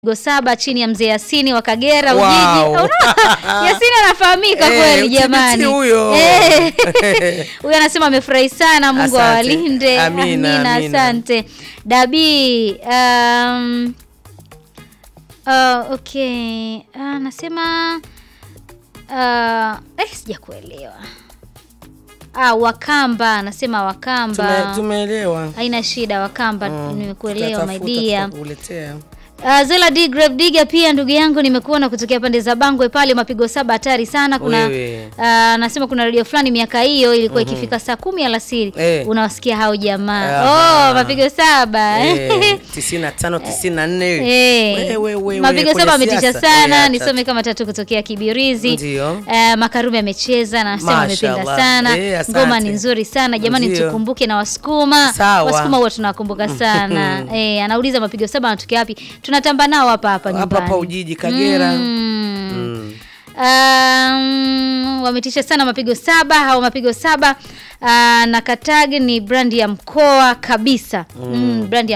Mapigo saba chini ya mzee Yasini wa Kagera Wow. Ujiji. Unaona? Yasini anafahamika Eh, kweli utibiti jamani. huyo. Eh. Huyo anasema amefurahi sana, Mungu Asante. awalinde. Amina, amina. asante. Dabi um, uh, okay. Uh, anasema uh, eh, sijakuelewa. Ah, Wakamba anasema Wakamba. Tume- Tumeelewa. Haina shida Wakamba, nimekuelewa my Tutatafuta, dear. tutakuletea. Uh, Zela D Grave Digger pia ndugu yangu nimekuona kutokea pande za Bangwe pale mapigo saba hatari sana kuna Wewe. uh, nasema kuna radio fulani miaka hiyo ilikuwa ikifika saa kumi alasiri Eh. unawasikia hao jamaa Aha. oh mapigo saba Eh, tisini na tano, tisini na nne. Eh, Wewe, wewe, mapigo kwenye saba ametisha siasa. sana Eh, acha nisome kama tatu kutokea Kibirizi Ndio. Eh, Makarume amecheza na nasema amependa Mashallah. sana Eh, asante. ngoma ni nzuri sana jamani Ndio. tukumbuke na Wasukuma Sawa. Wasukuma huwa tunakumbuka sana eh, anauliza mapigo saba anatokea wapi tunatamba nao hapa hapa Hapa nyumbani hapa Ujiji, Kagera. Mm. Mm. Um, wametisha sana mapigo saba hao mapigo saba uh, na Katag ni brandi ya mkoa kabisa mm. brandi ya